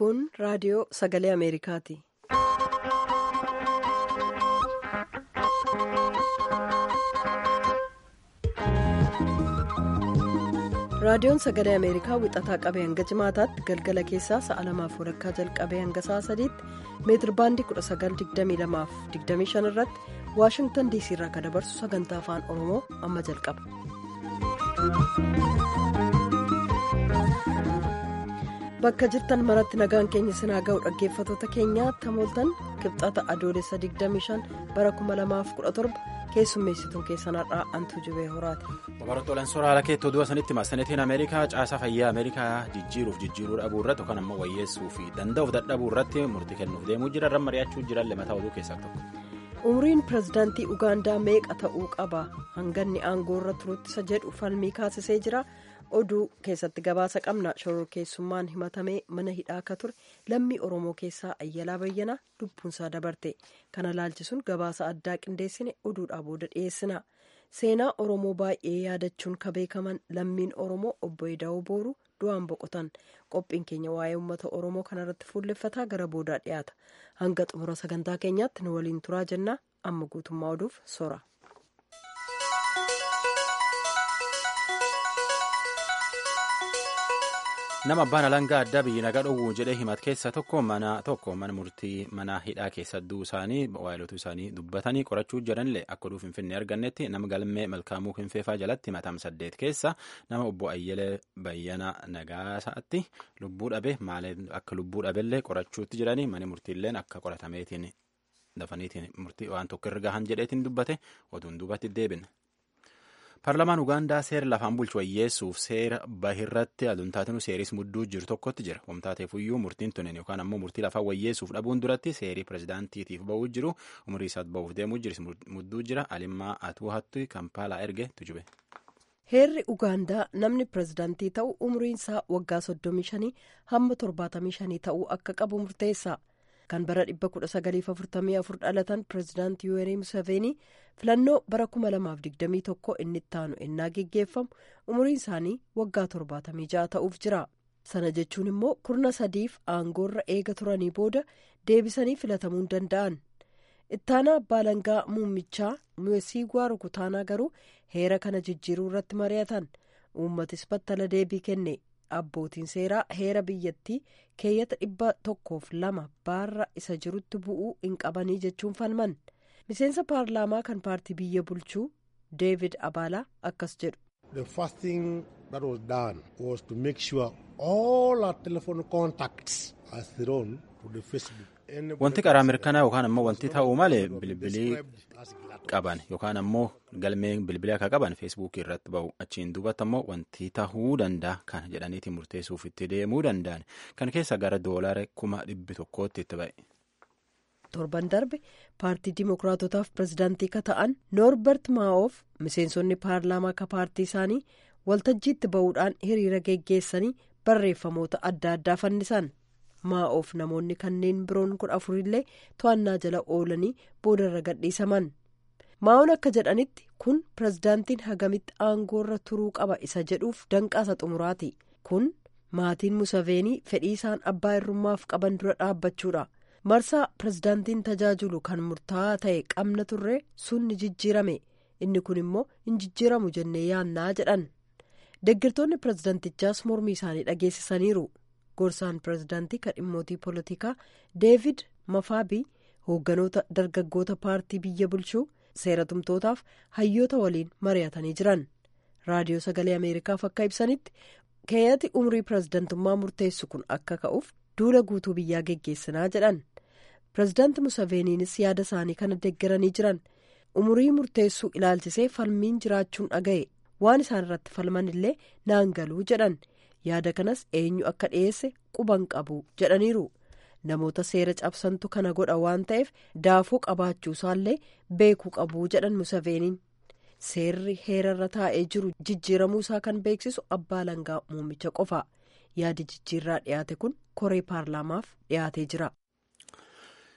Kun raadiyoo sagalee Ameerikaati. Raadiyoon sagalee Ameerikaa wixataa qabee hanga jimaataatti galgala keessaa sa'a lamaaf walakkaa jalqabee hanga sa'a sadiitti meetir baandii 1922-25 irratti Waashingtan DC irraa kan dabarsu sagantaa afaan Oromoo amma jalqaba. Bakka jirtan maratti nagaan keenya sinaa ga'u dhaggeeffatoota keenyaa tamooltan kibxata adoolessa 25 bara 2017 keessummeessituun keessan har'aa antuu jubee horaati. Babaroota Olaansoora haala keetti oduu asanitti maasanetiin Ameerikaa caasaa fayyaa Ameerikaa jijjiiruuf jijjiiruu dhabuu irratti yookaan ammoo wayyeessuu fi danda'uuf dadhabuu irratti murtii kennuuf deemuu jira irra mari'achuu jiran lamataa oduu keessaa tokko. Umriin pirezidaantii Ugaandaa meeqa ta'uu qaba? Hanganni aangoo irra turutti isa jedhu falmii kaasisee jira. Oduu keessatti gabaasa qabna shororkeessummaan himatamee mana hidhaa akka ture lammii Oromoo keessaa Ayyalaa Bayyanaa lubbuunsaa dabarte. Kana laalchisuun gabaasa addaa qindeessine oduudhaa booda dhiyeessina. Seenaa Oromoo baay'ee yaadachuun ka beekaman lammiin Oromoo obbo Edaawoo Booruu du'aan boqotan. Qophiin keenya waa'ee uummata Oromoo kanarratti fuulleffataa gara boodaa dhiyaata. Hanga xumura sagantaa keenyaatti nu waliin turaa jenna. Amma guutummaa oduuf sora. nama abbaan alangaa addaa biyyi nagaa dhowwuu jedhee himat keessa tokko mana tokko mana murtii mana hidhaa keessa du'uu isaanii waayilotuu isaanii dubbatanii qorachuu jiranillee akka oduu finfinnee argannetti nama galmee malkaamuu hinfeefaa jalatti himatam saddeet keessa nama obbo Ayyalee Bayyana Nagaasaatti lubbuu dhabe maaliif akka lubbuu dhabellee qorachuutti jiranii mana murtiilleen akka qoratameetiin dafaniitiin murtii waan tokko irra gahan jedheetiin dubbate oduun duubatti deebina. Paarlamaan Ugaandaa seera lafaan bulchu wayyeessuuf seera bahirratti aduntaatinuu seeris mudduu jiru tokkotti jira. Wamtaateefuyyuu murtiin tunin yookaan ammoo murtii lafaa wayyeessuuf dhabuun duratti seerii pirezidaantiitiif ba'uu jiru umurii isaatti ba'uuf deemuu jiru mudduu jira. Alimmaa Atuuhattu Kampaalaa erge tujube. Heerri Ugaandaa namni pirezidaantii ta'u umriin isaa waggaa 35 hamma 75 ta'uu akka qabu murteessa. kan bara 1944 dhalatan pireezidaantii yuwerii museveenii filannoo bara 2021 inni ittaanu ennaa geggeeffamu umriin isaanii waggaa 76 ta'uuf jira sana jechuun immoo kurna sadiif aangoorra eega turanii booda deebisanii filatamuu danda'an ittaanaa abbaa langaa muummichaa muweesiigwaa rukutaanaa garuu heera kana jijjiiruu irratti mari'atan uummatis battala deebii kenne. abbootiin seeraa heera biyyattii keeyyata dhibba tokkoof lama baarra isa jirutti bu'uu hin qabanii jechuun falman miseensa paarlaamaa kan paartii biyya bulchuu deevid abaalaa akkas jedhu. the first thing that was done was to make sure all our telephone contacts are thrown to the facebook. Wanti karaa mirkanaa yookaan ammoo wanti ta'uu malee bilbilii qaban yookaan ammoo galmee bilbilii akka qaban feesbuukii irratti ba'u achiin duubatti ammoo wanti ta'uu danda'a kan jedhaniitiin murteessuuf itti deemuu danda'an kan keessa gara doolaara kuma dhibbi tokkootti itti ba'e. torban darbe paartii dimookiraatotaaf pirezidaantii ka ta'an noorbert maa'oof miseensonni paarlaamaa ka paartii isaanii waltajjiitti ba'uudhaan hiriira geggeessanii barreeffamoota adda addaa fannisan. maa'oof namoonni kanneen biroon kudha afurillee to'annaa jala oolanii boodarra gadhiisaman maa'oon akka jedhanitti kun pirezidaantiin hagamitti aangoorra turuu qaba isa jedhuuf danqaasa xumuraati kun maatiin musaveenii fedhii isaan abbaa irrummaaf qaban dura dhaabbachuudha marsaa pirezidaantiin tajaajilu kan murtaa'aa ta'e qabna turre sun ni jijjiirame inni kun immoo hin jijjiiramu jennee yaannaa jedhan deggirtoonni pirezidaantichaas mormii isaanii dhageessisaniiru. gorsaan pirezidaantii kan dhimmootii poolitikaa deevid mafaabii hoogganoota dargaggoota paartii biyya bulchuu seeratumtootaaf hayyoota waliin mari'atanii jiran raadiyoo sagalee ameerikaaf akka ibsanitti keeyyati umrii pirezidaantummaa murteessu kun akka ka'uuf duula guutuu biyyaa geggeessinaa jedhan pirezidaanti musaveeniinis yaada isaanii kana deeggaranii jiran umurii murteessuu ilaalchisee falmiin jiraachuun dhaga'e waan isaan irratti falman illee naan galuu jedhan. yaada kanas eenyu akka dhiyeesse quban qabu jedhaniiru namoota seera cabsantu kana godha waan ta'eef daafuu qabaachuu isaallee beekuu qabu jedhan musaveeniin seerri heerarra taa'ee jiru jijjiiramuu isaa kan beeksisu abbaa langaa muummicha qofa yaadi jijjiirraa dhiyaate kun koree paarlaamaaf dhiyaatee jira.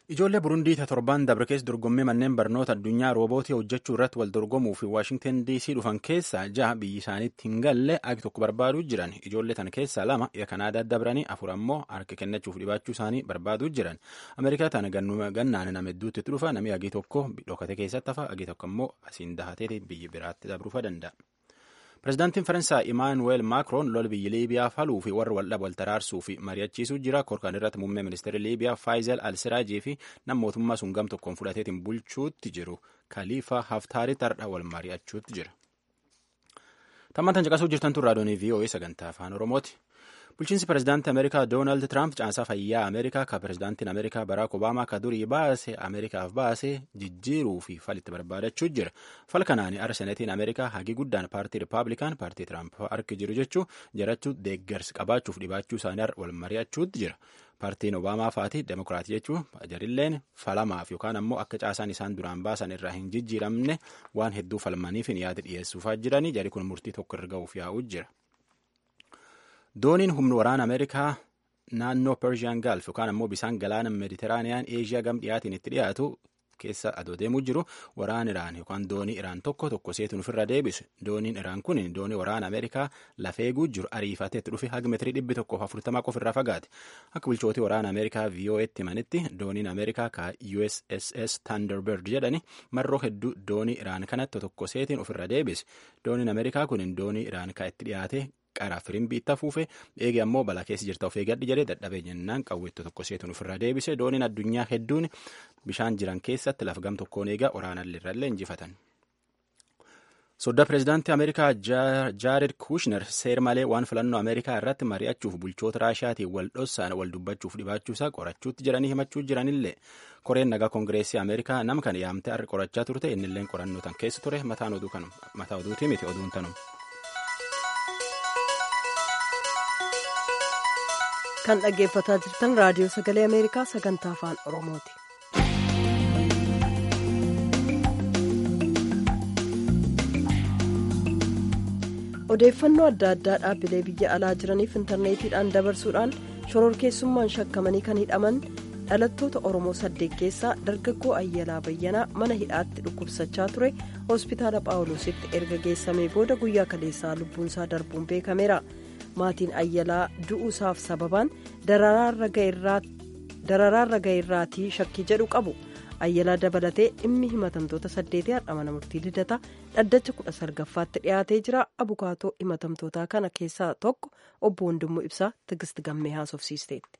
Ijoollee Burundii torban dabre keessa dorgommii manneen barnoota addunyaa roobootii hojjechuu irratti wal dorgomuu fi Waashingtan DC dhufan keessaa jaha biyyi isaaniitti hin galle agi tokko barbaaduu jiran. Ijoollee tana keessaa lama ija Kanaadaa dabranii afur ammoo harka kennachuuf dhibaachuu isaanii barbaaduu jiran. Ameerikaa tana gannaan nama hedduutti dhufa namni agi tokko dhokate keessatti hafa agi tokko ammoo asiin dahatee biyya biraatti dabruufa danda'a. Pireezidaantiin Faransaay Imaanuweel Maakroon lola biyya Liibiyaa faluu fi warra waldhaba wal taraarsuu fi mari'achiisuu jira. Korkaan irratti muummee ministeera Liibiyaa Faayizel Al-Siraajii fi nama mootummaa sun gam tokkoon fudhateetiin bulchuutti jiru. Kaliifaa Haftaari tardha wal mari'achuutti jira. Tammantan caqasuu jirtan tun raadiyoonii VOA sagantaa afaan Oromooti. Bulchiinsi pireezidaantii Ameerikaa Doonaald Tiraamp caasaa fayyaa Ameerikaa ka pireezidaantiin Ameerikaa Baraak Obaamaa ka durii baase Ameerikaaf baase jijjiiruu fi falitti barbaadachuu jira. Fal kanaan arsenetiin Ameerikaa hagi guddaan paartii Rippaabilikaan paartii Tiraamp harki jiru jechuu jarachuu deeggarsi qabaachuuf dhibaachuu isaanii wal mari'achuutti jira. Paartiin Obaamaa faati Demokiraatii jechuun jarilleen falamaaf yookaan ammoo akka caasaan isaan duraan baasan irraa hin jijjiiramne waan hedduu falmaniif hin yaada dhiyeessuufaa jiranii jari kun murtii tokko irra ga'uuf yaa'uu jira. Dooniin humna waraana Ameerikaa naannoo Persian Gulf yookaan ammoo bisaan galaana Meditiraaniyaan Eeshiyaa gam dhiyaatiin itti dhiyaatu keessa adoo deemuu jiru waraan Iraan yookaan doonii Iraan tokko tokko seetuun ofirra deebisu. Dooniin Iraan kun doonii waraana Ameerikaa lafeeguu jiru ariifatee itti dhufe haga meetirii dhibbi tokkoof afurtamaa qofa irraa fagaate. Akka bulchootii waraana Ameerikaa VOA'tti himanitti dooniin Ameerikaa ka USSS Thunderbird jedhani marroo hedduu doonii Iraan kanatti tokko seetiin ofirra deebise. Dooniin Ameerikaa kun doonii Iraan ka itti dhiyaate qaraa firimbii itti afuufe eege ammoo balaa keessa jirta of eeggadhi jedhee dadhabee jennaan qawweetto tokko seetuun ofirraa deebise dooniin addunyaa hedduun bishaan jiran keessatti lafa gam tokkoon eegaa waraanallee injifatan. Soddaa pireezidaantii Ameerikaa Jaared Kushner seer malee waan filannoo Ameerikaa irratti mari'achuuf bulchoota Raashiyaatiin wal dhossaan wal dubbachuuf dhibaachuusaa qorachuutti jiranii himachuu jiranillee koreen nagaa koongireesii Ameerikaa nama kana yaamtee har'a qorachaa turte innilleen qorannoo tan keessa ture mataan oduu kanuma mataa oduutii miti oduun tanuma. kan dhaggeeffataa jirtan raadiyoo sagalee ameerikaa sagantaa afaan oromooti. odeeffannoo adda addaa dhaabbilee biyya alaa jiraniif intarneetiidhaan dabarsuudhaan shororkeessummaan shakkamanii kan hidhaman dhalattoota oromoo saddeet keessaa dargaggoo ayyalaa bayyanaa mana hidhaatti dhukkubsachaa ture hospitaala phaawulositti erga geessamee booda guyyaa kaleessaa lubbuunsaa darbuun beekameera. maatiin ayyalaa du'uusaaf sababaan dararaarra ga'eerraatii shakkii jedhu qabu ayyalaa dabalatee dhimmi himatamtoota saddeetii har'a mana murtii lidata dhaddacha kudha salgaffaatti dhiyaatee jira abukaatoo himatamtootaa kana keessaa tokko obbo Wandimmoo Ibsaa Tigist Gammee haasofsiisteetti.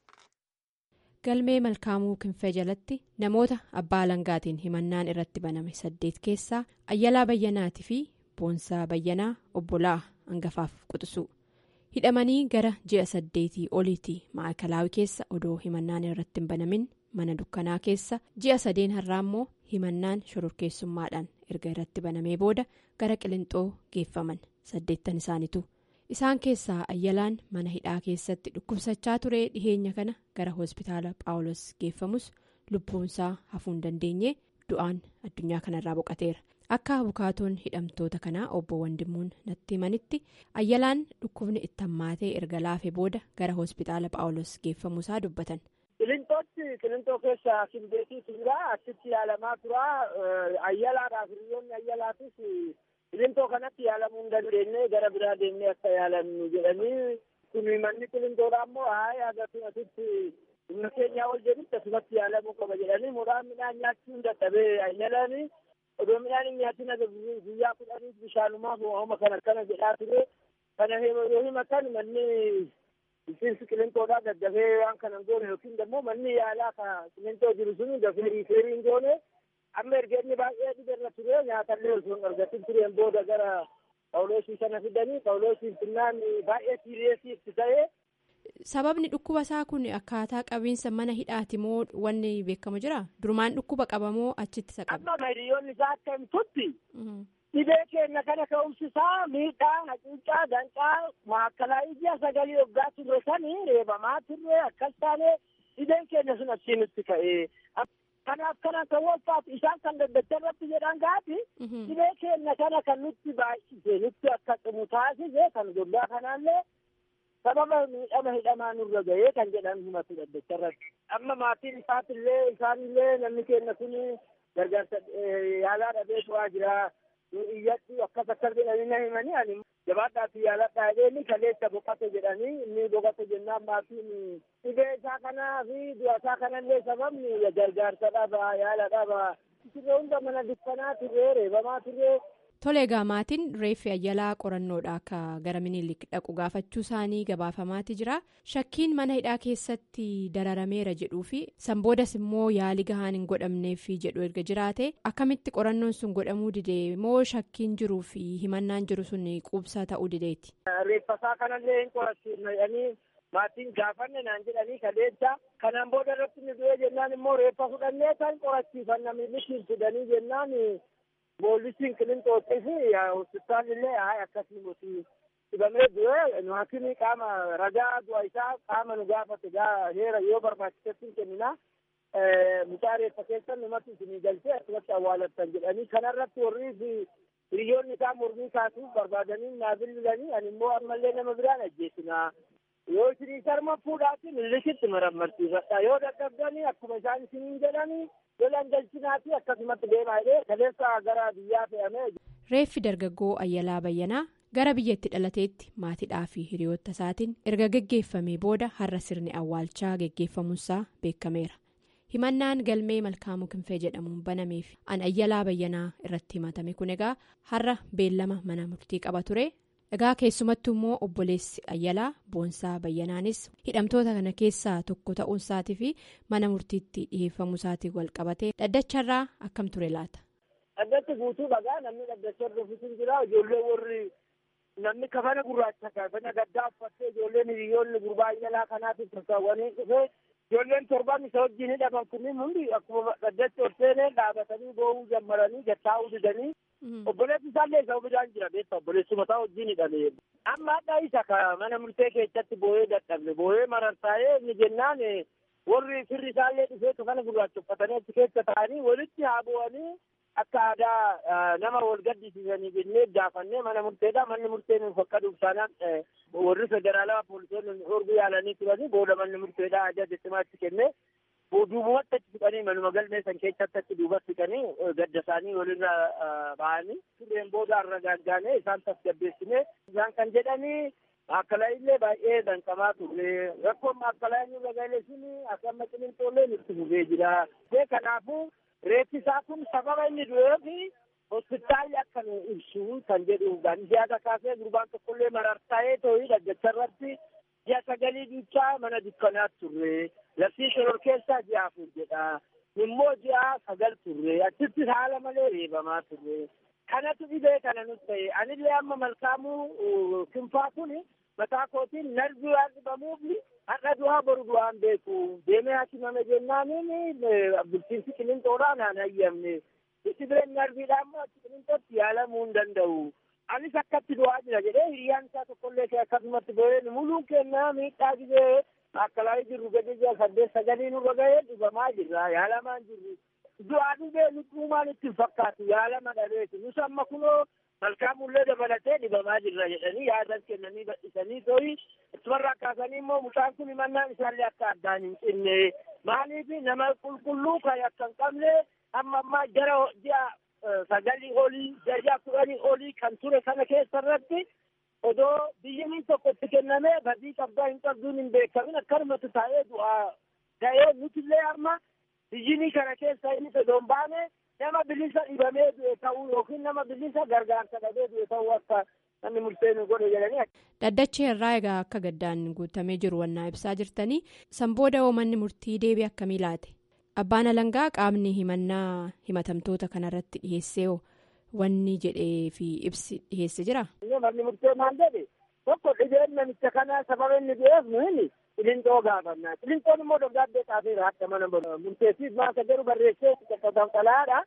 galmee malkaamuu kinfee jalatti namoota abbaa alangaatiin himannaan irratti baname saddeet keessaa ayyalaa bayyanaatii fi boonsaa bayyanaa obbolaa hangafaaf quxisuu. hidhamanii gara ji'a saddeetii oliitii maakalaawii keessa odoo himannaan irratti hin banamin mana dukkanaa keessa ji'a sadeen har'aa immoo himannaan shororkeessummaadhaan erga irratti banamee booda gara qilinxoo geeffaman saddeettan isaaniitu isaan keessaa ayyalaan mana hidhaa keessatti dhukkubsachaa ture dhiheenya kana gara hospitaala phaawulos geeffamus lubbuunsaa hafuu hin dandeenye du'aan addunyaa kanarraa boqateera. akka abukaatoon hidhamtoota kanaa obbo Wandimmuun natti himanitti ayyalaan dhukkubni itti hammaatee erga laafee booda gara hospitaala phaawulos geeffamuusaa dubbatan. Qilintootti qilintoo keessa simbeetii turaa achitti yaalamaa turaa ayyalaadhaaf hiriyoonni ayyalaatis qilintoo kanatti yaalamuu hin dandeenye gara biraa deemnee akka yaalamnu jedhanii kun manni qilintoodha ammoo haaya agarsiin asitti humna keenyaa ol jedhutti asumatti yaalamuu qaba jedhanii muraan midhaan nyaachuu hin dadhabee ayyalaanii. odoo midhaan hin nyaatin guyyaa kudhaniif bishaanumaaf hooma kan akkana jedhaa ture kana yoo himatan manni bulchiinsi qilintoodhaa daddafee waan kana hin goone yookiin immoo manni yaalaa ka qilintoo jiru sun dafee riifeerii hin goone amma erga inni baay'ee dhiberra ture nyaatallee osoo hin argatin tureen booda gara phaawulosii sana fidanii phaawulosiin finnaan baay'ee siiriyeesii itti ta'ee. sababni dhukkuba isaa kun akkaataa qabiinsa mana hidhaati moo wanni beekamu jira durumaan dhukkuba qabamoo achitti isa qabe. amma hiriyoonni isaa akka himtutti dhibee keenya kana ka'umsisaa miidhaa hacuuccaa danqaa maakkalaa ija sagalii waggaa turre sanii reebamaa turre akkas taane dhibeen keenya sun achiinitti ka'ee kanaaf kana kan wolfaatu isaan kan daddacha irratti jedhan gaati dhibee keenya kana kan nutti baay'ise nutti akka cimu taasise kan gollaa kanaallee sababa miidhama hidhamaa nurra gahee kan jedhan himatu dhaddacharratti amma maatiin isaatillee isaanillee namni keenya kun gargaarsa yaalaa dhabee tu'aa jira iyyatti akkas akkas jedhanii na himanii ani jabaadhaatti yaaladhaa jedheni kaleessa boqote jedhanii inni boqote jennaan maatiin dhibee isaa kanaa fi du'a isaa kanallee sababni gargaarsa dhaba yaala dhaba turre hunda mana dukkanaa turree reebamaa turree. Tole egaa maatiin reeffi ayyalaa qorannoodha akka gara minilik dhaqu gaafachuu isaanii gabaafamaati jira shakkiin mana hidhaa keessatti dararameera jedhuu fi sanboodas immoo yaali gahaan hin godhamneef jedhu erga jiraate akkamitti qorannoon sun godhamuu didee moo shakkiin jiruu fi himannaan jiru sun quubsaa ta'uu dideeti. Reeffasaa kanallee hin qorachiifne jedhanii maatiin gaafanne naan jedhanii kaleessa kanaan booda irratti nu du'e jennaan immoo reeffa fudhannee kan qorachiifanna milikiin fidanii jennaan. Boolisiin qilintootti fi hospitaalillee haa akkasii nuti dhibamee du'e nu hakimii qaama ragaa du'a isaa qaama nu gaafate heera yoo barbaachisetti kennina mucaa reeffa keessa numatti isinii galchee akkasumatti awwaalattan jedhanii kanarratti warri hiriyoonni isaa mormii kaasuuf barbaadanii naa bilbilanii ani immoo ammallee nama biraan ajjeesina yoo isinii sarma fuudhaatti milikitti marammarsiifadha yoo dadhabdanii akkuma isaan isiniin jedhanii lolan galchinaati akkasumatti deemaa jedhee kaleessa gara biyyaa fe'amee. Reeffi dargaggoo Ayyalaa Bayyanaa gara biyyatti dhalateetti maatidhaa fi hiriyoota isaatiin erga geggeeffamee booda har'a sirni awwaalchaa geggeeffamuunsaa beekameera. Himannaan galmee malkaamuu kinfee jedhamuun banameef an Ayyalaa Bayyanaa irratti himatame kun egaa har'a beellama mana murtii qaba ture. Egaa keessumattuu immoo obboleessi Ayyalaa Boonsaa Bayyanaanis hidhamtoota kana keessaa tokko ta'uun isaatii fi mana murtiitti dhiheeffamuu isaatiin wal qabatee dhaddacharraa akkam ture laata? Dhaddatti guutuu dhagaa namni dhaddacha rafisuun jira ijoollee warri namni kafana gurraacha kafana gaddaa uffattee ijoolleen hiriyoonni gurbaa Ayyalaa kanaatiif tasaawwanii dhufee ijoolleen torban isa wajjin hidhaman kunniin hundi akkuma dhaddacha ol seenee dhaabatanii boo'uu jammaranii gattaa'uu didanii. Obboleessi isaallee isa biraan jira beektaa obboleessuma isaa wajjin hidhame. Amma hadhaa isa ka mana murtee keessatti boo'ee dadhabne boo'ee marartaa'ee inni jennaan warri firri isaallee dhufee kafana gurraacha uffatanii achi keessa taa'anii walitti haa bu'anii akka aadaa nama wal gaddisiisanii jennee gaafannee mana murteedha manni murtee nuuf akka dhufsaanaan warri federaalaa poolisoonni horguu yaalanii turanii booda manni murteedha ajaja cimaatti kennee. duubumatti achi siqanii manuma galmee san keessatti achi duuba siqanii gadda isaanii walirra ba'anii turreen booda har'a gaaggaanee isaan tasgabbeessinee isaan kan jedhanii akkalaayillee baay'ee danqamaa turre rakkoon akkalaayii nurra galee suni akka amma qilintoolee nutti fufee jira. Kanaafuu reeffi isaa kun sababa inni du'eef hospitaalli akka nu ibsu kan jedhu siyaasa kaasee gurbaan tokkollee marartaa'ee too'ii dhaggacharratti ji'a sagalii duuchaa mana dukkanaatti turre. Labsii shoror keessaa ji'a afur jedha. Immoo ji'a sagal turre. Achitti haala malee reebamaa turre. Kanatu dhibee kana nutti ta'e. Anillee amma malkaamuu kinfaa kun mataa kootiin narbii waan dhibamuuf har'a du'aa boru du'aan beeku. Deemee hakimame jennaaniin bulchiinsi qilinxoodhaan aan hayyamne. Dhibeen narbiidhaan immoo achi qilinxootti yaalamuu hin danda'u. Anis akkatti du'aa jira jedhee hiriyyaan isaa tokkollee akkasumatti bo'ee muluun kennaa miidhaa gizee akkalaayii jirru gadi jira saddeet sagalii nurra gahee dhibamaa jirra yaalamaan jirru. Du'aa dhibee lubbuumaan itti fakkaatu yaalama dhaleeti. Nus amma kunoo malkaamullee dabalatee dhibamaa jirra jedhanii yaadan kennanii badhisanii tooyi ittuma kaasanii immoo mucaan kun himannaan isaallee akka addaan hin cinne maaliif nama qulqulluu kan akka hin qabne amma ammaa jara ji'a sagalii olii jaja kudhanii olii kan ture kana keessa irratti odoo biyyi tokko itti kennamee badii qabdaa hin qabduun hin beekamin akkanumatti taa'ee du'aa ga'ee nutillee amma biyyi kana keessa inni odoo hin baane nama bilisa dhibamee du'e ta'uu yookiin nama bilisa gargaarsa dhabee du'e ta'uu akka namni murteenu godhe jedhanii. Dhaddachi irraa egaa akka gaddaan guutamee jiru wannaa ibsaa jirtanii san booda manni murtii deebii akkamii laate? Abbaan alangaa qaamni himannaa himatamtoota kanarratti dhiyeessee wanni jedhee fi ibsi dhiyeesse jira. Manni murtee maal jedhe tokko dhibeen namicha kanaa sababa inni du'eef nuyi qilinxoo gaafannaa. Qilinxoon immoo dabdaabbee xaafeera akka mana murteessiif maasa garuu barreessee qaqqaban xalaadha.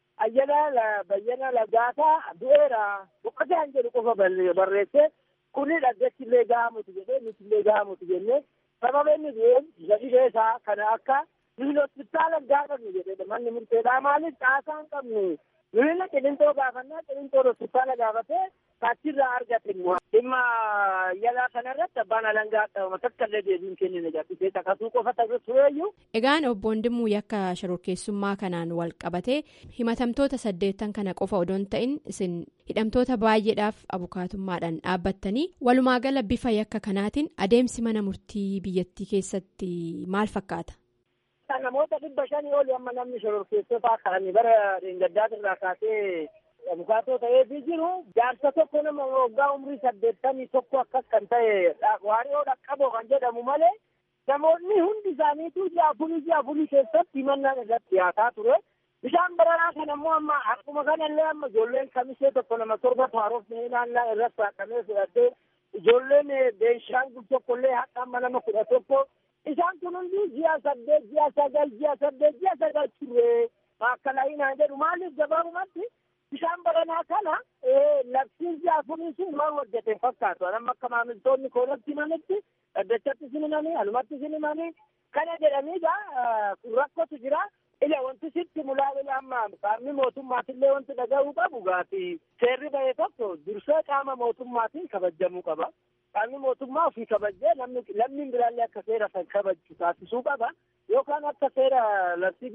Ayyana bayyana lagaataa du'eera boqotaan jedhu qofa barreessee kuni dhaggachillee gahamuti jedhee nutillee gahamuti jennee sababa inni du'eef dhibee isaa kana akka nuyi hospitaala gaafannu jedhedha manni murteedhaa maaliif caasaa hin qabnu nuyi qilintoo gaafannaa qilintoo hospitaala gaafatee achirraa argate dhimma yalaa kanarratti ammaatti abbaan alangaa qabama takka illee deebiin kennine gabbisee takasuu qofa ta'e tureeyyuu. Egaan obbo Wandimuu yakka shororkeessummaa kanaan wal qabatee himatamtoota saddeettan kana qofa odoo hin ta'in isin hidhamtoota baay'eedhaaf abukaatummaadhaan dhaabbattanii walumaa gala bifa yakka kanaatiin adeemsi mana murtii biyyattii keessatti maal fakkaata? Namoota dhibba shanii oli amma namni shororkeessotaa kan bara dheengaddaatirraa kaasee abukaatoo ta'eefii jiru jaarsa tokko nama waggaa umrii saddeettamii tokko akkas kan ta'e waariyoo dhaqqaboo kan jedhamu malee namoonni hundi isaaniitu ji'a afurii ji'a afurii keessatti himannaan irratti dhiyaataa ture. Bishaan baranaa kan ammoo amma akkuma kanallee amma ijoolleen kamisee tokko nama torba haarofnee naannaa irratti haqamee fudhattee ijoolleen beenshaangul tokkollee haqa amma nama kudha tokko isaan kun hundi ji'a saddeet ji'a sagal ji'a saddeet ji'a sagal turre maakalaayinaa jedhu maaliif gabaabumatti bishaan baranaa kana labsiin ji'a afurii sun waan hojjete fakkaatu amma akka maamiltoonni koonatti himanitti dhaddachatti sin himanii alumatti sin himanii kana jedhaniidha rakkotu jira ila wanti sitti mulaa'ila amma qaamni mootummaatillee wanti dhaga'uu qabu gaati seerri ba'e tokko dursee qaama mootummaatiin kabajamuu qaba qaamni mootummaa ofii kabajee lammiin biraallee akka seera san kabaju taasisuu qaba yookaan akka seera labsii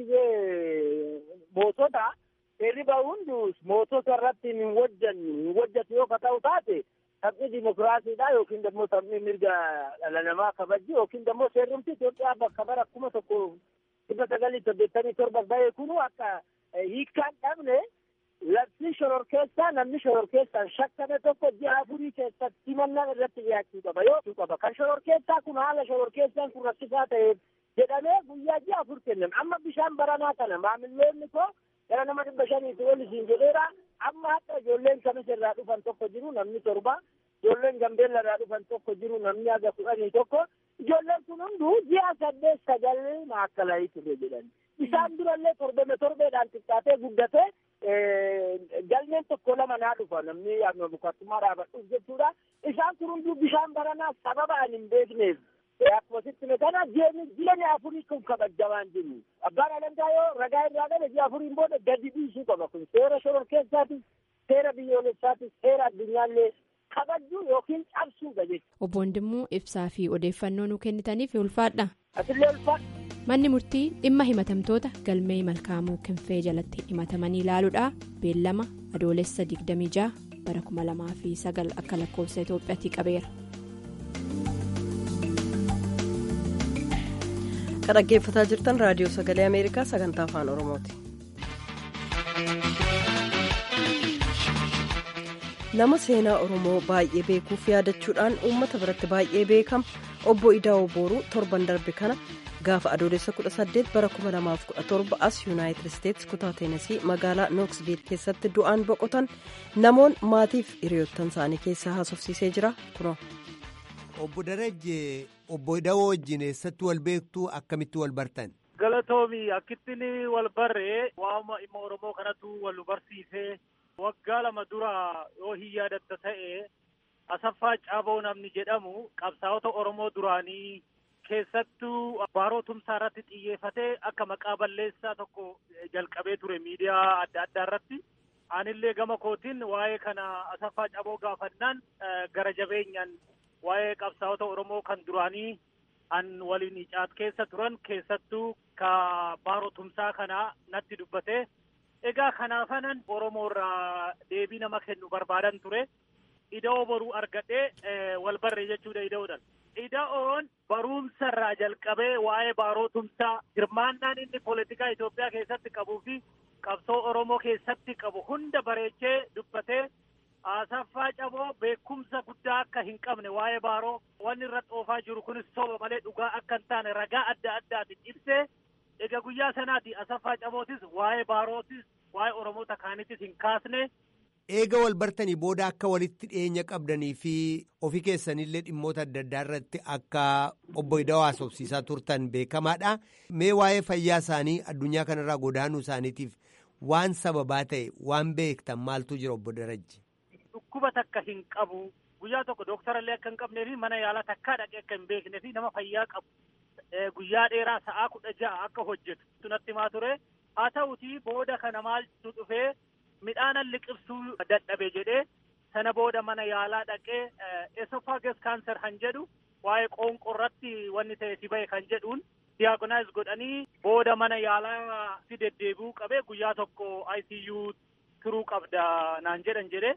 gizee mootota seerri ba'u hundu mootota irratti hin wajjannu hin wajjatu yoo ta'u taate taphni dimokiraasiidha yookiin immoo taphni mirga dhala namaa kabajji yookiin immoo seerrumti Itoophiyaa bakka bara kuma tokko dhibba sagalii saddeettamii torba ba'e kunu akka hiikkaan dhabne labsii shororkeessaa namni shororkeessaan shakkame tokko ji'a afurii keessatti himannaan irratti dhiyaachuu qaba yoo qaba kan shororkeessaa kun haala shororkeessaan kun rakkisaa ta'eef jedhamee guyyaa ji'a afur kennan amma bishaan baranaa kana maamilloonni koo gara nama dhibba shaniitti ol isiin jedheera amma hatta ijoolleen kamis irraa dhufan tokko jiru namni torba ijoolleen gambeella irraa dhufan tokko jiru namni haga kudhanii tokko ijoolleen kun hunduu ji'a saddeet sagal maakkalaa ture jedhan isaan durallee torbeme torbeedhaan xiqqaatee guddate galmeen tokko lama naa dhufa namni abukattummaa dhaabadhuuf jechuudha isaan kun hunduu bishaan baranaa sababa ani hin beekneef akkuma sitti kana jireenya afurii kun kabajamaan jiru abbaan alangaa yoo ragaa irraa dhabe ji'a afuriin booda gadi dhiisuu qaba kun seera shororkeessaatis seera biyyoolessaatis seera addunyaallee kabajuu yookiin cabsuudha jechuudha. Obbo Wandimmoo ibsaa fi odeeffannoo nu kennitaniif ulfaadha. Asillee ulfaadha. Manni murtii dhimma himatamtoota galmee malkaamuu kinfee jalatti himatamanii ilaaluudha beellama adoolessa 26 bara 2009 akka lakkoofsa Itoophiyaatti qabeera. kan dhaggeeffataa jirtan raadiyoo sagalee ameerikaa sagantaa afaan oromooti. nama seenaa oromoo baay'ee beekuuf yaadachuudhaan uummata biratti baay'ee beekama obbo idaa'oo booruu torban darbe kana gaafa adoolessa 18 bara 2017 as yuunaayitid isteetsi kutaa teenasii magaalaa nooksviil keessatti du'aan boqotan namoon maatiif hiriyoottan isaanii keessaa haasofsiisee jira kunoo. obbo Darajje obbo Ida'oo wajjin eessatti wal beektuu akkamitti wal bartan. Galatoomi akkittiin wal barree waama dhimma Oromoo kanatu wal barsiisee waggaa lama dura yoo hin yaadatta ta'e Asaffaa Caaboo namni jedhamu qabsaa'ota Oromoo duraanii keessattuu baaroo tumsaa irratti xiyyeeffatee akka maqaa balleessaa tokko jalqabee ture miidiyaa adda addaa irratti. Anillee gama kootiin waa'ee kana Asaffaa Caaboo gaafannaan gara jabeenyaan waa'ee qabsaa'ota Oromoo kan duraanii an waliin caat keessa turan keessattuu ka baaroo tumsaa kanaa natti dubbate. Egaa kanaafanan Oromoo irraa deebii nama kennu barbaadan ture. Ida'oo boruu argadhee wal barree jechuudha ida'oodhaan. Ida'oon barumsa irraa jalqabee waa'ee baaroo tumsaa hirmaannaan inni poolitikaa Itoophiyaa keessatti qabuu fi qabsoo Oromoo keessatti qabu hunda bareechee dubbatee Asaffaa Caboo beekumsa guddaa akka hin qabne waa'ee baaroo wanni irra xoofaa jiru kunis soba malee dhugaa akka hin taane ragaa adda addaatiin ibsee egaa guyyaa sanaati Asaffaa Cabootis waa'ee baarootis waa'ee Oromoota kaanitis hin kaasne. Eega wal bartanii booda akka walitti dhiyeenya qabdanii fi ofii keessanillee dhimmoota adda addaa irratti akka obbo Ida'oo haasofsiisaa turtan beekamaadha. Mee waa'ee fayyaa isaanii addunyaa kanarraa godaanuu isaaniitiif waan sababaa ta'e waan beektan maaltu jira obbo Darajji? Dhukkuba takka hin qabu. Guyyaa tokko dooktarallee akka hin qabnee fi mana yaalaa takkaa dhaqee akka hin beeknee fi nama fayyaa qabu. Guyyaa dheeraa sa'aa kudha ja'a akka hojjetu natti himaa ture. Haa ta'utii booda kana maaltu dhufee midhaanan liqibsuu dadhabe jedhee sana booda mana yaalaa dhaqee esophagus cancer kan jedhu waa'ee qoonqoo irratti wanni ta'e si bahe kan jedhuun diyaagonaayiz godhanii booda mana yaalaa si deddeebi'uu qabee guyyaa tokko ICU turuu qabda naan jedhan jedhee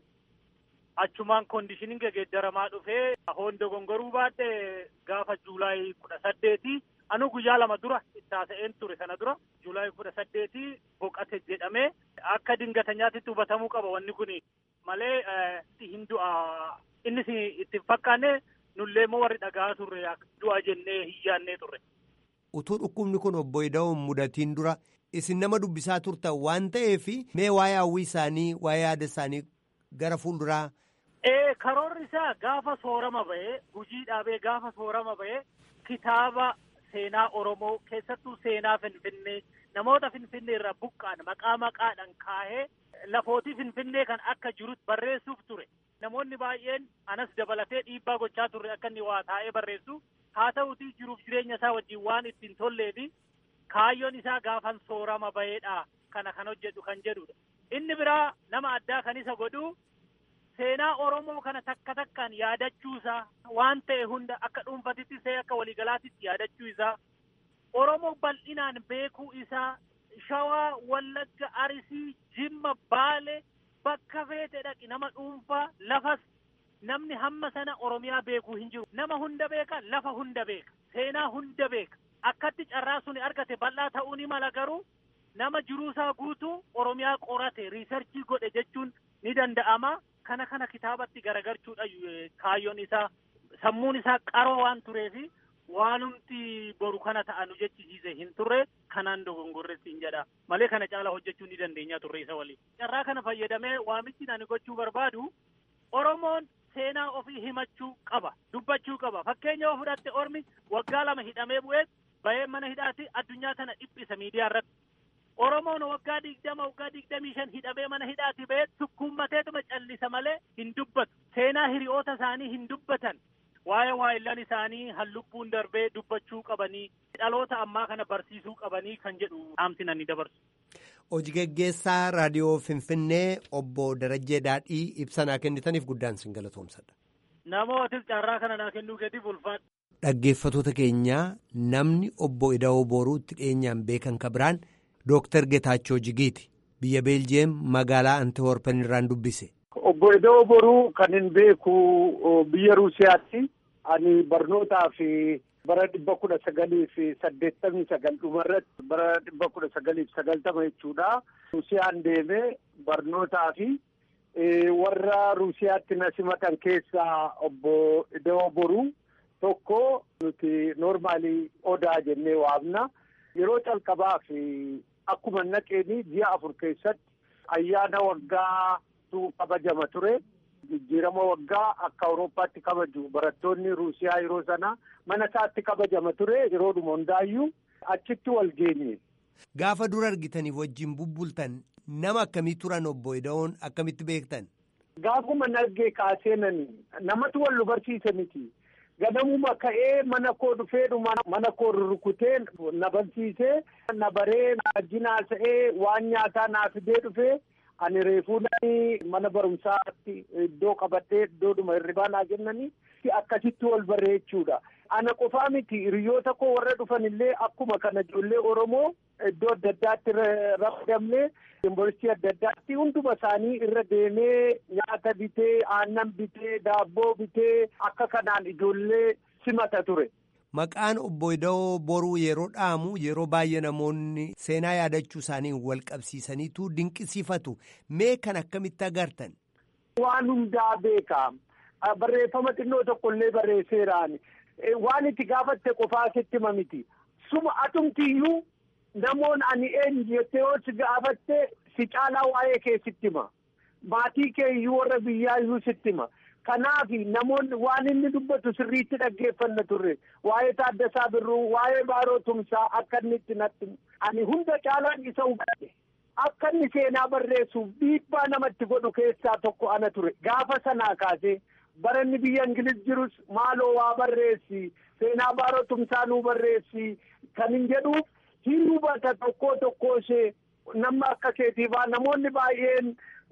achumaan koondishiniin geeddaramaa dhufee hoondoo gongoruu baadhe gaafa juulaayii kudha saddeetii anuu guyyaa lama dura ittaasa'een ture sana dura juulaayii kudha saddeetii boqate jedhamee akka dingatanyaatitti hubatamuu qaba wanni kun malee hin du'a innis itti hin fakkaanne nullee immoo warri dhagaa turre du'a jennee hin yaannee turre. Utuu dhukkubni kun obbo Ida'oo mudatiin dura isin nama dubbisaa turtan waan ta'eef mee waa'ee hawwii isaanii waa'ee yaada isaanii gara fuulduraa. Ee karoorri isaa gaafa soorama bahee hujii dhaabee gaafa soorama bahee kitaaba seenaa Oromoo keessattuu seenaa Finfinnee namoota Finfinnee irraa buqqaan maqaa maqaadhaan kaahee lafootii Finfinnee kan akka jirutti barreessuuf ture. Namoonni baay'een anas dabalatee dhiibbaa gochaa turre akka inni waa taa'ee barreessu haa ta'utii jiruuf jireenya isaa wajjin waan ittiin tolleefi kaayyoon isaa gaafan soorama baheedha kana kan hojjedhu kan jedhudha. Inni biraa nama addaa kan isa godhu seenaa Oromoo kana takka takkaan yaadachuu isaa waan ta'e hunda akka dhuunfatitti ta'e akka waliigalaatitti yaadachuu isaa Oromoo bal'inaan beekuu isaa Shawaa, Wallagga, Arsii, Jimma, Baale bakka feete dhaqi nama dhuunfaa lafas namni hamma sana Oromiyaa beekuu hin jiru. Nama hunda beeka, lafa hunda beeka, seenaa hunda beeka. Akkatti carraa suni argate bal'aa ta'uu ni mala garuu nama jiruusaa guutuu Oromiyaa qorate riisarchii godhe jechuun ni danda'ama. Kana kana kitaabatti garagarchuudha kaayyoon isaa sammuun isaa qaroo waan tureefi waanumti boru kana ta'anu jechisiise hin turre kanaan dogongorretti hin jedha malee kana caala hojjechuu ni dandeenya turre isa waliin. Carraa kana fayyadamee waamichi ani gochuu barbaadu Oromoon seenaa ofii himachuu qaba dubbachuu qaba fakkeenya yoo fudhatte ormi waggaa lama hidhamee bu'ee bahee mana hidhaatti addunyaa tana dhiphisa miidiyaa irratti. Oromoon waggaa digdama waggaa digdamii shan hidhamee mana hidhaatti bahee sukkuummateetuma callisa malee hin dubbatu. Seenaa hiriyoota isaanii hin dubbatan. Waa'ee waayillan isaanii hallubbuun darbee dubbachuu qabanii dhaloota ammaa kana barsiisuu qabanii kan jedhu dhaamsina ni dabarsu. Hojii geggeessaa raadiyoo Finfinnee obbo Darajjee Daadhii ibsa naa kennitaniif guddaan sin galatoomsadha. Namootis carraa kana naa kennuu gadiif ulfaadha. Dhaggeeffatoota keenyaa namni obbo Ida'oo Booruutti dhiyeenyaan beekan ka biraan Dooktar Getaachoo Jigiiti biyya Beeljeem magaalaa Antiwoorpen irraan dubbise. Obbo Ida'oo Boruu kan hin beeku biyya Ruusiyaatti ani barnootaa fi bara dhibba kudha sagalii fi saddeettamii sagal dhumarratti bara dhibba kudha sagalii fi sagaltama jechuudha. Ruusiyaan deemee barnootaa fi warra Ruusiyaatti na simatan keessaa obbo Ida'oo Boruu tokko nuti noormaalii odaa jennee waamna. Yeroo calqabaa fi akkuma naqeeni ji'a afur keessatti ayyaana waggaa kabajama ture. Jijjiirama waggaa akka Awurooppaatti kabaju barattoonni Ruusiyaa yeroo sana mana isaatti kabajama ture yeroodhuma hundaayyuu achitti wal geenye. Gaafa dura argitaniif wajjin bubbultan nama akkamii turan obbo Ida'oon akkamitti beektan? Gaafuma nagee kaaseenani namatu wal nu barsiise miti. Ganamuma ka'ee mana koo dhufeedhuma mana koo rurrukutee na barsiisee na baree na wajjin haasa'ee waan nyaataa naa fidee dhufee. ani reefuu mana barumsaatti iddoo qabadhee iddoodhuma hirribaa naa kennanii akkasitti wal barree jechuudha. Ana qofaa miti hiriyoota koo warra dhufan illee akkuma kana ijoollee Oromoo iddoo adda addaatti ramadamnee yuunivarsiitii adda addaatti hunduma isaanii irra deemee nyaata bitee aannan bitee daabboo bitee akka kanaan ijoollee simata ture. Maqaan obbo Ida'oo boruu yeroo dhaamu yeroo baay'ee namoonni seenaa yaadachuu isaanii wal qabsiisaniitu dinqisiifatu. Mee kan akkamitti agartan? Waan hundaa beeka. Barreeffama xinnoo tokkollee barreesseeraan. Waan itti gaafatte qofaa sitti hima miti. Suma atumtiyyuu namoon ani eenyu jettee yoo si gaafatte si caalaa waa'ee kee sitti hima. Maatii kee iyyuu warra biyyaa iyyuu sitti hima. Kanaaf namoonni waan inni dubbatu sirriitti dhaggeeffanna turre waa'ee Taaddasaa Birruu waa'ee Baaroo Tumsaa akka inni itti natti ani hunda caalaan isa hubadhe akka inni seenaa barreessuuf dhiibbaa namatti godhu keessaa tokko ana ture gaafa sanaa kaasee bara inni biyya Ingiliz jirus maaloo waa barreessi seenaa Baaroo Tumsaa nuu barreessi kan hin jedhuuf hin hubata tokkoo tokkoo ishee nama akka keetiifaa namoonni baay'een.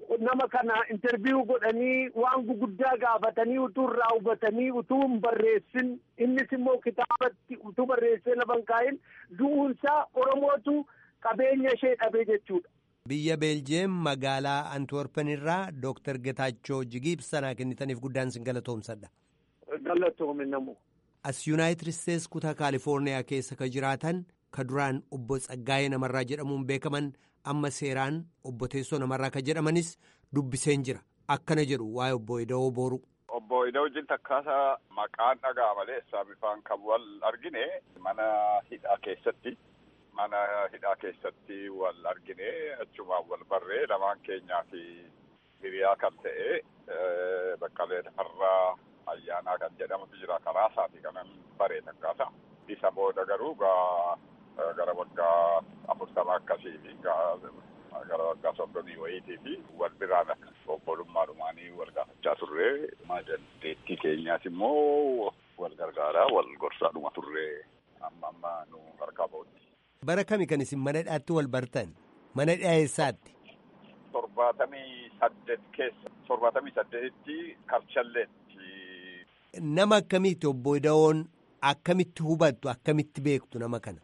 nama kana interviiyuu godhanii waan guguddaa gaafatanii utuu irraa hubatanii utuu hin barreessin innis immoo kitaabatti utuu barreessee lafa hin kaa'in du'uunsaa oromootu qabeenya ishee dhabee jechuudha. Biyya Beeljeem magaalaa Antwerpen irraa Dooktar Getaachoo Jigii ibsanaa kennitaniif guddaan sin galatoomsadha. Galatoome namu. As Yuunaayitid Isteets kutaa Kaalifoorniyaa keessa ka jiraatan ka duraan obbo Tsaggaayee namarraa jedhamuun beekaman amma seeraan obbo Teessoo namarraa ka jedhamanis dubbiseen jira. Akkana jedhu waa'ee obbo Ida'oo Booru. Obbo Ida'oo wajjin takkaasa maqaan dhagaa malee bifaan kan wal argine mana hidhaa keessatti. Mana hidhaa keessatti wal argine achumaan wal barree lamaan keenyaa fi hiriyaa kan ta'e Baqqalee Tafarraa Ayyaanaa kan jedhamutu jira karaa isaati kanan baree takkaata. Isa booda garuu gara waggaa afurtama akkasii fi gara waggaa soddomii wayiitii fi wal biraan akka obbolummaadhumaanii wal gaafachaa turre. Dandeettii keenyaas immoo wal gargaaraa wal gorsaadhuma turre amma amma nu harkaa ba'utti. Bara kami kan isin mana hidhaatti wal bartan? Mana hidhaa eessaatti? Torbaatamii saddeet keessa. Torbaatamii saddeetitti Karchalleetti. Nama akkamiiti obbo Ida'oon akkamitti hubattu akkamitti beektu nama kana?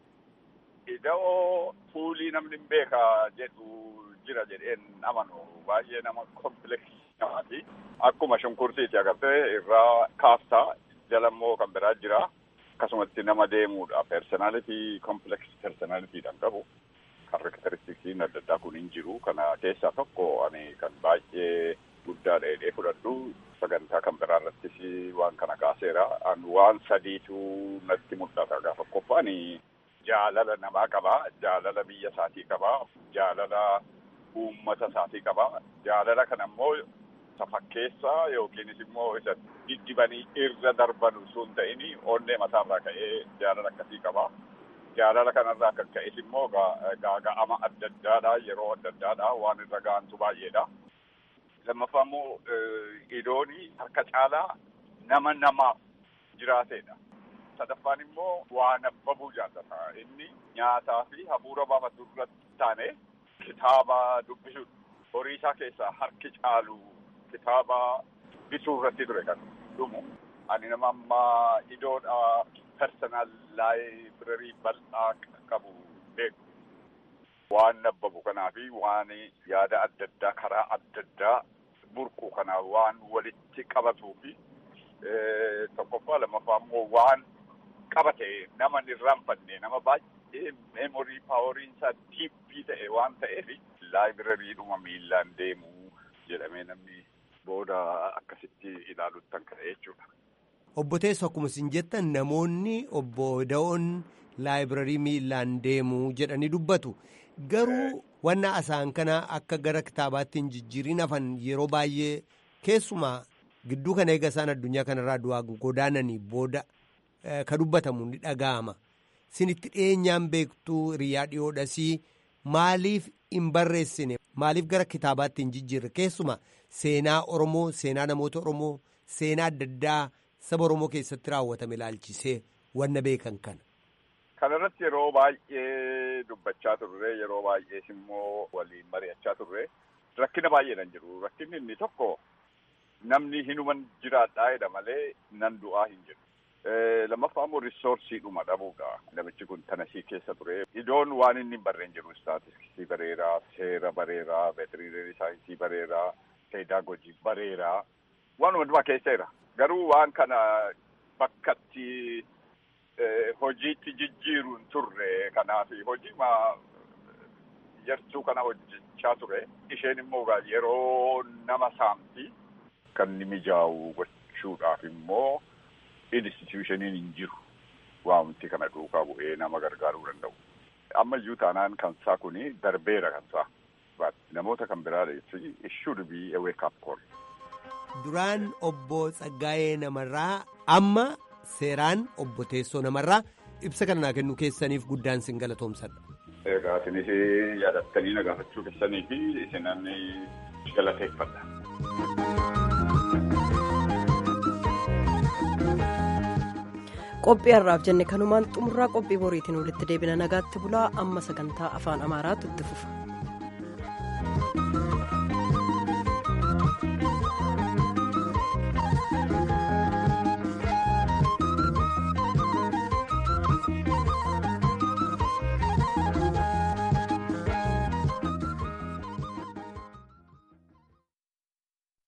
Ida'oo fuulii namni hin beeka jedhu jira jedheen amanu baay'ee nama kompleksii namaati. Akkuma shunkurtiiti agartee irraa kaaftaa jalammoo kan biraa jira. akkasumatti nama deemuudha personalitii complex personalitiidhaan qabu karakteristiksiin adda addaa kun hin jiru kana keessaa tokko ani kan baay'ee guddaa dheedhee fudhadhu sagantaa kan biraa irrattis waan kana kaaseera an waan sadiitu natti mul'ata gaafa qophaa'ani jaalala namaa qaba jaalala biyya isaatii qaba jaalala uummata isaatii qaba jaalala kana immoo isa fakkeessaa yookiinis immoo isa diddibanii irra darbanu sun ta'ini onnee mataarraa ka'ee jaalala akkasii qaba. Jaalala kanarraa kan ka'es immoo gaaga'ama adda addaadha yeroo adda addaadha waan irra ga'antu baay'eedha. Lammaffaa immoo idooni harka caalaa nama namaaf jiraateedha. Sadaffaan immoo waan abbabuu jaallata. Inni nyaataa fi hafuura baafatu irratti taane kitaaba dubbisuudha. Horii isaa keessaa harki caalu kitaaba bituu irratti ture kan dhumu. Ani nama amma idoodha personal laayibireerii bal'aa qabu beeku. Waan nabbabu kanaa fi waan yaada adda addaa karaa adda addaa burqu kanaa waan walitti qabatuu fi tokkoffaa lammaffaa immoo waan qabate nama hin irraanfanne nama baay'ee meemorii paaworiin isaa diippii ta'e waan ta'eef laayibirariidhuma miillaan deemu jedhamee namni booda akkasitti ilaaluuttan ka'e jechuudha. Obbo Teessoo akkuma isin jettan namoonni obbo Da'oon laayibirarii miillaan deemu jedhanii dubbatu. Garuu wanna asaan kana akka gara kitaabaatti hin jijjiirin hafan yeroo baay'ee keessumaa gidduu kana eega isaan addunyaa kanarraa du'aa godaananii booda ka dubbatamu ni dhaga'ama. Sinitti dhiyeenyaan beektuu hiriyaa dhiyoodhasii maaliif hin barreessine maaliif gara kitaabaatti hin jijjiirre keessumaa seenaa Oromoo seenaa namoota Oromoo seenaa adda addaa saba Oromoo keessatti raawwatame ilaalchisee wanna beekan kana. Kana irratti yeroo baay'ee dubbachaa turre yeroo baay'ees immoo waliin mari'achaa turre rakkina baay'eedhaan jiru rakkinni inni tokko namni hinuman jiraadhaa jedha malee nan du'aa hin jiru. lammaffaa immoo riisoorsiidhuma dhabuudha. Namichi kun tanasii keessa ture. Idoon waan inni hin barreen jiru istaatistiksii bareeraa, seera bareeraa, veetirineerii saayinsii bareeraa, peedaagojii bareeraa. Waan hundumaa keessa jira. Garuu waan kana bakkatti hojiitti jijjiiruun turre kanaaf hojii yartuu kana hojjechaa ture. Isheen immoo yeroo nama saamti kan inni mijaa'u gochuudhaaf immoo institushiniin hin jiru waamti kana duukaa bu'ee nama gargaaruu danda'u. Ammayyuu taanaan kansaa kuni darbeera kansaa. Namoota kan biraa jechuun it should be a wake up call. Duraan obbo Tsaggaayee namarraa amma seeraan obbo Teessoo namarraa ibsa kana naa kennuu keessaniif guddaan sin galatoomsadha. Egaa isinis yaadattanii na gaafachuu keessanii fi isinan galateeffadha. qophii har'aaf jenne kanumaan xumurraa qophii boriitiin walitti deebina nagaatti bulaa amma sagantaa afaan amaaraatu itti fufa.